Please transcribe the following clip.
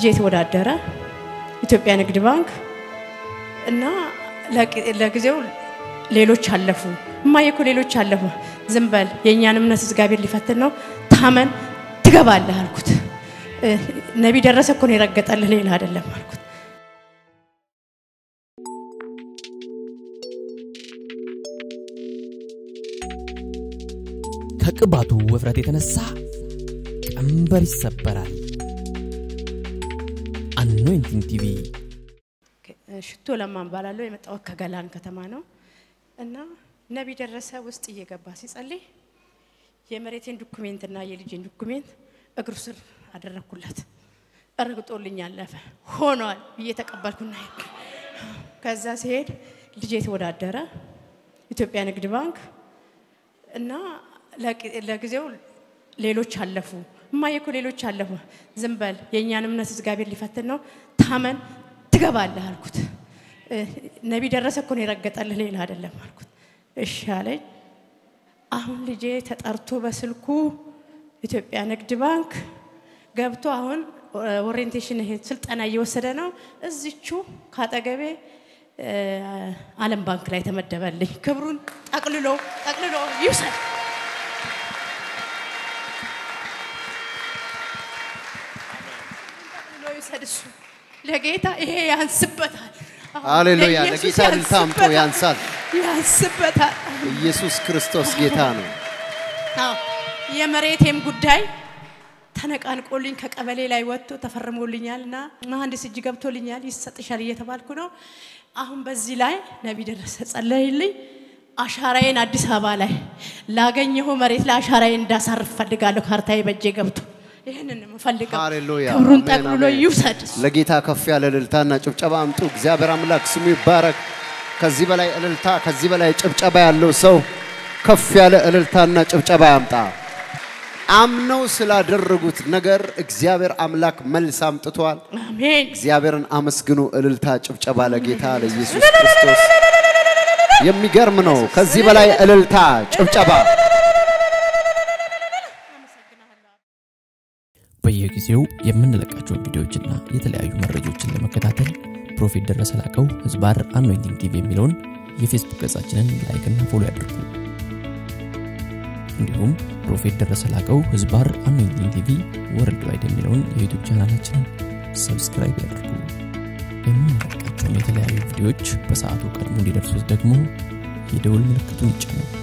ልጄ ተወዳደረ ኢትዮጵያ ንግድ ባንክ እና ለጊዜው ሌሎች አለፉ። እማዬ እኮ ሌሎች አለፉ። ዝም በል የእኛን እምነት እግዚአብሔር ሊፈትን ነው፣ ታመን ትገባለህ አልኩት። ነቢ ደረሰ እኮ ነው የረገጠልህ ሌላ አይደለም አልኩት። ከቅባቱ ውፍረት የተነሳ ቀንበር ይሰበራል። አኖይንቲንግ ቲቪ ሽቶ ለማን ባላለሁ የመጣሁት ከገላን ከተማ ነው እና ነቢ ደረሰ ውስጥ እየገባ ሲጸልይ የመሬቴን ዶኩሜንት እና የልጄን ዶኩሜንት እግሩ ስር አደረግኩለት። ረግጦልኝ አለፈ። ሆኗል ብዬ ተቀበልኩና ከዛ ሲሄድ ልጄ ተወዳደረ ኢትዮጵያ ንግድ ባንክ እና ለጊዜው ሌሎች አለፉ። እማዬ እኮ ሌሎች አለፉ። ዝም በል የእኛን እምነት እግዚአብሔር ሊፈትን ነው፣ ታመን ትገባለህ አልኩት። ነቢ ደረሰ እኮ ነው የረገጠልህ ሌላ አይደለም አልኩት። እሺ አለኝ። አሁን ልጄ ተጠርቶ በስልኩ ኢትዮጵያ ንግድ ባንክ ገብቶ አሁን ኦሪየንቴሽን ይሄ ስልጠና እየወሰደ ነው። እዚቹ ካጠገቤ ዓለም ባንክ ላይ ተመደበልኝ። ክብሩን ጠቅልሎ ጠቅልሎ ይውሰድ። ጠቅልሎ ይውሰድ። እሱ ለጌታ ይሄ ያንስበታል። ሃሌሉያ! ለጌታ እልልታ አምጡ። ያንሳል። ያንስበታል። ኢየሱስ ክርስቶስ ጌታ ነው። አዎ የመሬቴም ጉዳይ ተነቃንቆልኝ ከቀበሌ ላይ ወጥቶ ተፈርሞልኛል እና መሀንዲስ እጅ ገብቶልኛል ይሰጥሻል እየተባልኩ ነው። አሁን በዚህ ላይ ነቢ ደረሰ ጸለይልኝ። አሻራዬን አዲስ አበባ ላይ ላገኘሁ መሬት ላይ አሻራዬን እንዳሳርፍ ፈልጋለሁ። ካርታዬ በእጄ ገብቶ ይህንን የምፈልገው ሃሌሉያ! ክብሩን አሜን፣ ጠቅልሎ አሜን። ይውሰድ። ለጌታ ከፍ ያለ እልልታና ጭብጨባ አምጡ። እግዚአብሔር አምላክ ስሙ ይባረክ። ከዚህ በላይ እልልታ፣ ከዚህ በላይ ጭብጨባ ያለው ሰው ከፍ ያለ እልልታና ጭብጨባ ያምጣ። አምነው ስላደረጉት ነገር እግዚአብሔር አምላክ መልስ አምጥቷል። አሜን። እግዚአብሔርን አመስግኑ። እልልታ፣ ጭብጨባ ለጌታ ለኢየሱስ ክርስቶስ። የሚገርም ነው። ከዚህ በላይ እልልታ፣ ጭብጨባ በየጊዜው የምንለቃቸውን ቪዲዮዎችና የተለያዩ መረጃዎችን ለመከታተል ፕሮፌት ደረሰ ላቀው ህዝባር አኖይንቲንግ ቲቪ የሚለውን የፌስቡክ ገጻችንን ላይክና ፎሎ ያድርጉ። እንዲሁም ፕሮፌት ደረሰ ላቀው ህዝባር አኖይንቲንግ ቲቪ ወርልድ ዋይድ የሚለውን የዩቱብ ቻናላችንን ሰብስክራይብ ያድርጉ። የምንለቃቸውን የተለያዩ ቪዲዮዎች በሰዓቱ ቀድሞ እንዲደርሱት ደግሞ የደውል ምልክቱን ይጫኑ።